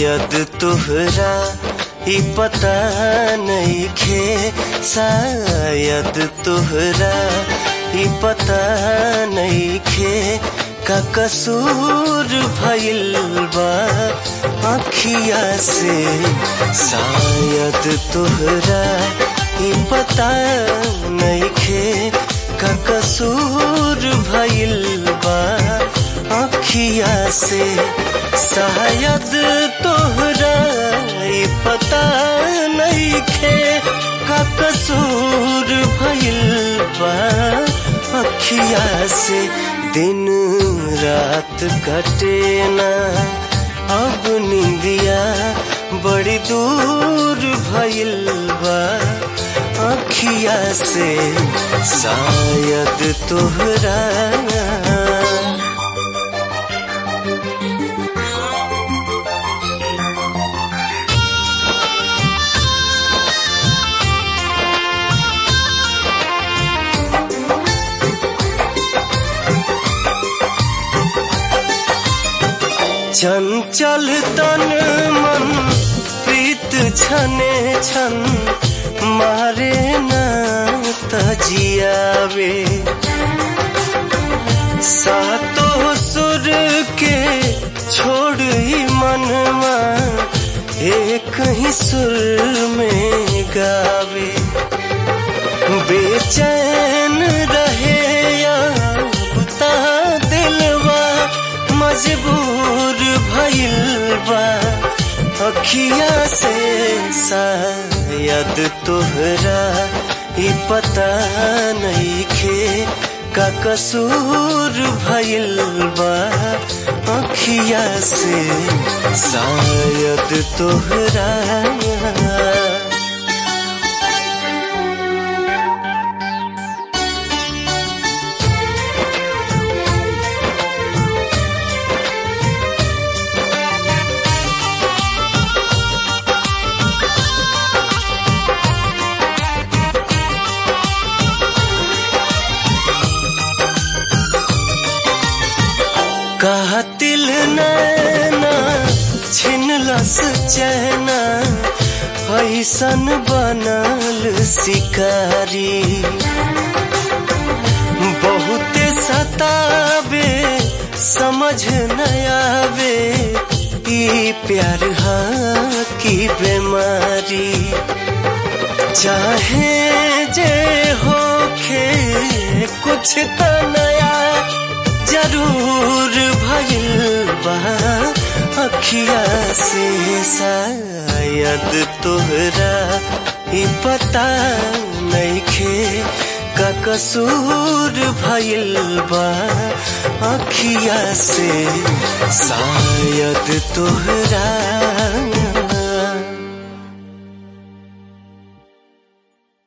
शायद तोहरा ही पता नहीं खे शायद तोहरा ही पता नहीं खे का कसूर भइल बा अखिया से शायद तोहरा ही पता नहीं खे का कसूर भइल बा अखिया से शायद तोहरा ही पता नहीं खे का कसूर भइल बा अखिया से दिन रात कटे ना अब निंदिया बड़ी दूर भइल बा अखिया से शायद तोहरा चंचल तन मन प्रीत छने छन मारे न तजियावे सातो सुर के छोड़ ही मनवा एक ही सुर में गावे बेचैन रहे या बुता दिलवा मजबूर भइल बा अखिया से शायद तोहरा ही पता नहीं खे का कसूर भइल बा अखिया से शायद तोहरा कातिल नैना छिनलस चैना ऐसन बनल शिकारी बहुत सतावे समझ न आवे ई प्यार हाँ की बीमारी चाहे जे होखे कुछ त नया जरूर भइल बा अखिया से शायद तोहरा ही पता नहीं खे का कसूर भइल बा अखिया से शायद तोहरा